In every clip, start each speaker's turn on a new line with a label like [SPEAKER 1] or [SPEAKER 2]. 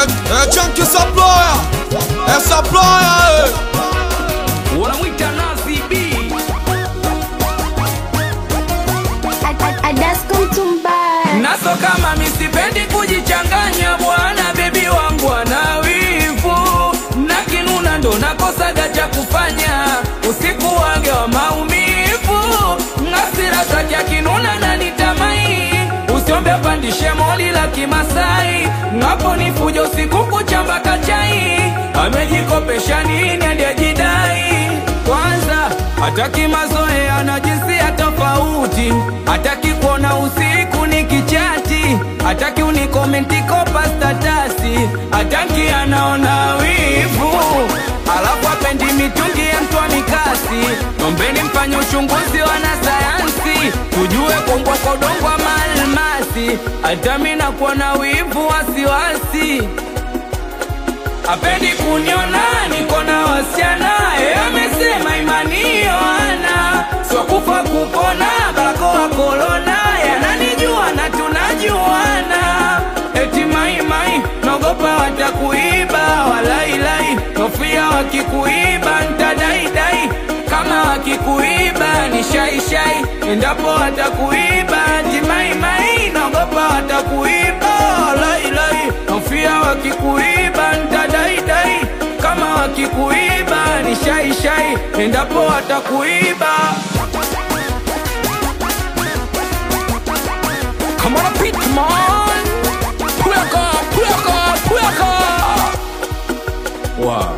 [SPEAKER 1] Eh, chunky supplier. Eh, supplier. eh.
[SPEAKER 2] wanamwita Nazi B naso kama misipendi kujichanganya bwana bebi wangu ana wivu na kinuna ndo nakosaga cha kufanya usiku wage wa maumivu ngasira zake akinuna na nitamai usiombe pandishe moli la kimasai ngapo ni fujo usiku kuchamba kachai amejikopesha nini aliyejidai kwanza hataki mazoea na jinsia tofauti hataki kuona usiku ni kichati hataki unikomenti kopa statasi hataki anaona wivu alafu apendi mitungi ya mtwa mikasi nombeni mfanye uchunguzi wanasayansi tujue kongwa kodongwa maalmasi hata mi nakuwa na wivu wasiwasi apendi kuniona niko na wasichana e, amesema imani ana sio kufa kupona barakoa korona yananijua na tunajuana eti maimai naogopa watakuiba walailai hofia wakikuiba ntadaidai kama wakikuiba ni shaishai endapo watakuiba eti maimai naogopa watakuiba walailai hofia wakikuiba ntadaidai kama wakikuiba ni shaishai endapo watakuiba Come on, Pitman! Pweka, pweka, pweka! Wow.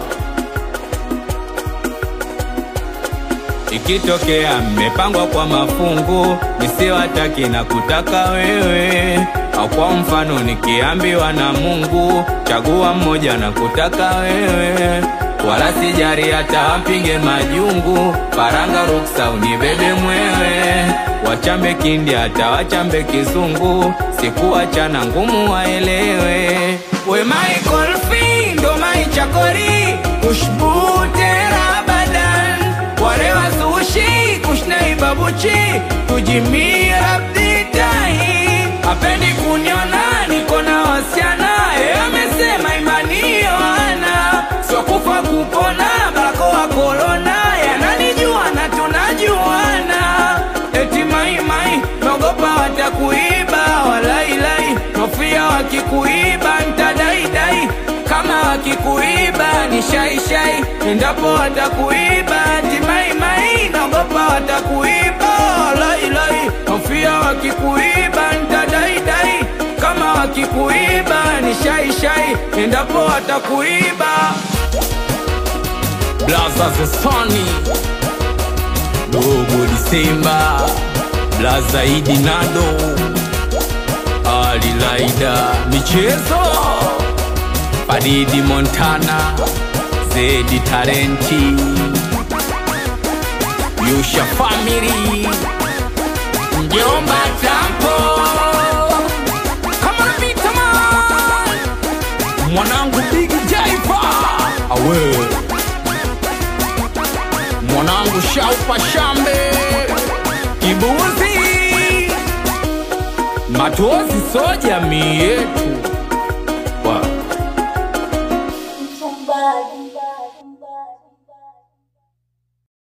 [SPEAKER 2] Ikitokea mmepangwa kwa mafungu, nisiwataki na kutaka wewe, au kwa mfano nikiambiwa na Mungu, chagua mmoja na kutaka wewe, wala sijari hata wapige majungu, paranga ruksa unibebe mwewe, wachambe kindi hata wachambe kizungu, sikuachana ngumu waelewe, we Michael Fee ndo mai chakori, kushbu tera badan wale wazushi kushnai babuchi kujimia abditai apendi kuniona niko na wasiana e amesema imani yoana sio kufa kupona barakoa korona yananijua na tunajuana eti maimai naogopa watakuiba walailai nofia wakikuiba ntadaidai kama wakikuiba ni shaishai endapo watakuiba timaimai naogopa watakuiba lailai hofia wakikuiba ntadaidai kama wakikuiba ni shaishai endapo watakuiba blaza zesoni dogo disemba blaza idi nado alilaida michezo Faridi Montana, Zedi Tarenti, Yusha Family, Mjomba Tampo, Kama Vita Man, mwanangu Big Jaifa, awe mwanangu Shaupa Shambe, Kibuzi, Matozi so jamii yetu